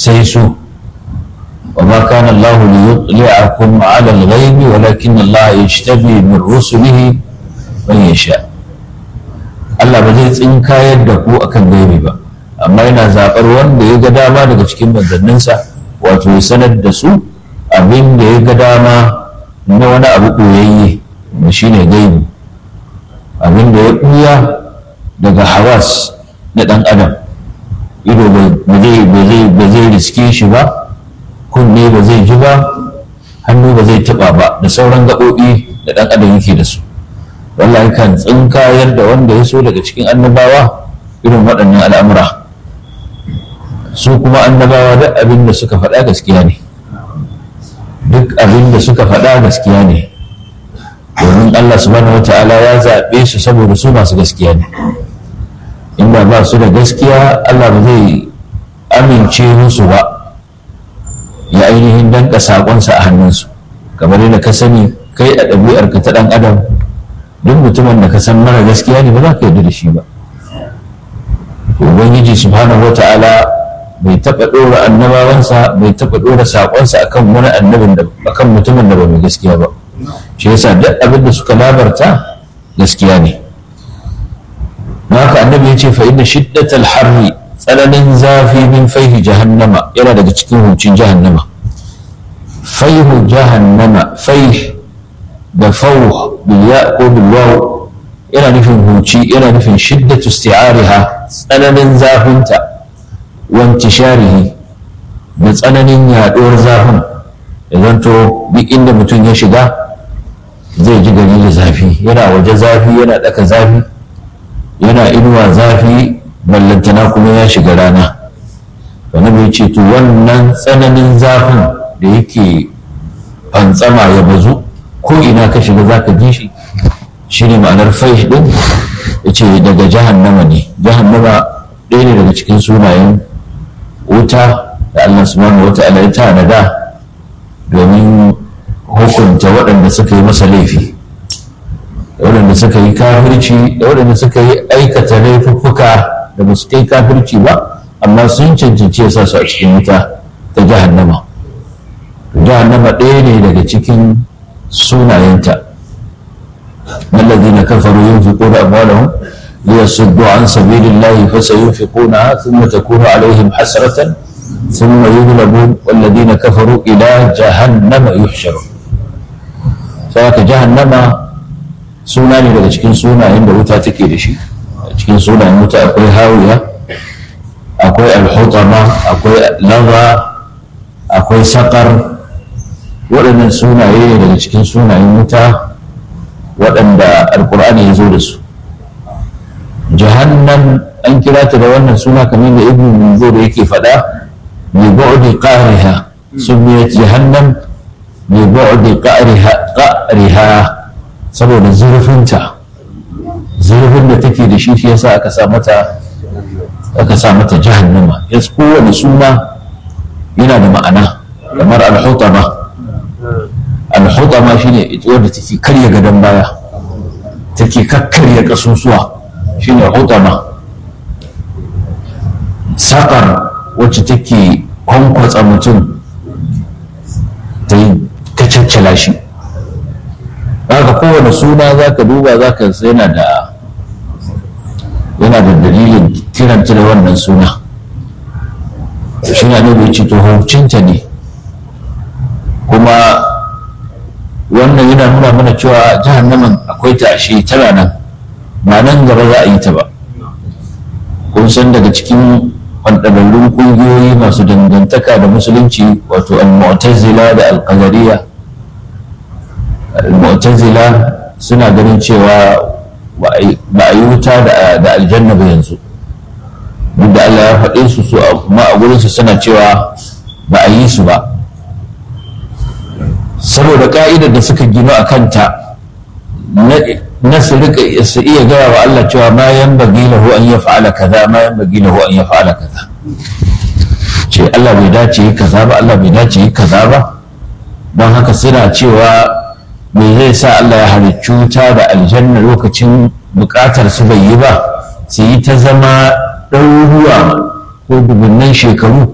sai su wa ma kana Allah li yutli'akum 'ala al-ghayb walakin Allah yajtabi min rusulihi man yasha Allah ba zai tsinkayar da ku akan gaibi ba amma yana zaɓar wanda ya ga dama daga cikin manzanninsa wato ya sanar da su abin da ya ga dama na wani abu ɓoyayye da shi ne gaibi abin da ya ɓuya daga hawas na ɗan adam ido ba zai riske shi ba kunne ba zai ji ba hannu ba zai taɓa ba da sauran gaɓoɓi da ɗan adam yake da su wallahi kan tsinkayar da wanda ya so daga cikin annabawa irin waɗannan al'amura su kuma annabawa duk abin da suka faɗa gaskiya ne duk abin da suka faɗa gaskiya ne domin Allah subhanahu wata'ala ya zaɓe su saboda su masu gaskiya ne inda ba su da gaskiya Allah ba zai amince musu ba ya ainihin danka saƙonsa a hannunsu kamar yadda ka sani kai a ɗabi'arka ta ɗan adam duk mutumin da ka san mara gaskiya ne ba za ka yarda da shi ba ubangiji subhanahu wata'ala bai taɓa ɗora annabawansa bai taɓa ɗora saƙonsa akan wani annabin da akan mutumin da ba mai gaskiya ba shi yasa duk abin da suka labarta gaskiya ne haka annabi ya ce fa inna shiddatal harri tsananin zafi min faihi jahannama yana daga cikin hucin jahannama faihu jahannama faih da fauh bil ya ko bil waw yana nufin huci yana nufin shiddatu isti'ariha tsananin zafinta wanti sharihi da tsananin yaɗuwar zafin da zanto duk inda mutum ya shiga zai ji gari da zafi yana waje zafi yana ɗaka zafi yana inuwa zafi ballantana kuma ya shiga rana wani bai ce to wannan tsananin zafin da yake fantsama ya bazu ko ina ka shiga za ka ji shi shi ne ma'anar faish ɗin ya ce daga jahannama ne jahannama ɗaya ne daga cikin sunayen wuta da Allah subhanahu wa ta'ala ya tanada domin hukunta waɗanda suka yi masa laifi da waɗanda suka yi kafirci da waɗanda suka yi aikata laifuffuka da ba su kai kafirci ba amma sun cancanci ya sa su a cikin wuta ta jahannama jahannama ɗaya ne daga cikin sunayenta الذين كفروا ينفقون أموالهم ليصدوا عن سبيل الله فسينفقونها ثم تكون عليهم حسرة ثم يغلبون والذين كفروا إلى جهنم يحشرون فهك جهنم سناني daga cikin sunayen da wuta take da shi cikin sunayen wuta akwai hawiya akwai alhutama akwai lava akwai sakar waɗannan sunaye ne daga cikin sunayen wuta waɗanda alkur'ani ya zo da su jahannam an kira ta da wannan suna kamar da ibn munzur yake faɗa bi bu'di qariha sumiyat jahannam bi bu'di qariha qariha saboda zurfinta zurfin da take da shi shi yasa aka sa mata aka sa mata jahannama yas kowane suna yana da ma'ana kamar al-hutama al-hutama shine wadda take karya gadon baya take kakkarya kasusuwa shine hutama sakar wacce take kwankwatsa mutum ta yi kacaccala shi haka kowane suna za ka duba za ka yana da yana da dalilin kiranta da wannan suna shi na bai ce to hukuncinta ne kuma wannan yana nuna mana cewa jahannaman akwai ta ashe tana nan ba nan gaba za a yi ta ba kun san daga cikin kwanɗararrun ƙungiyoyi masu dangantaka da musulunci wato al-mu'tazila da al-qadariyya al-mu'tazila suna ganin cewa ba a yi wuta da aljanna ba yanzu duk da Allah ya faɗe su su amma a gurinsu suna cewa ba a yi su ba saboda ka'idar da suka gino a kanta na su rika su iya gaya wa Allah cewa ma yan bagi lahu an ya fa'ala kaza ma yan bagi lahu an ya fa'ala kaza ce Allah bai dace yi kaza ba Allah bai dace yi kaza ba don haka suna cewa me zai sa Allah ya halicci wuta da aljanna lokacin bukatar su bai yi ba su yi ta zama ɗaruruwa ko dubunnan shekaru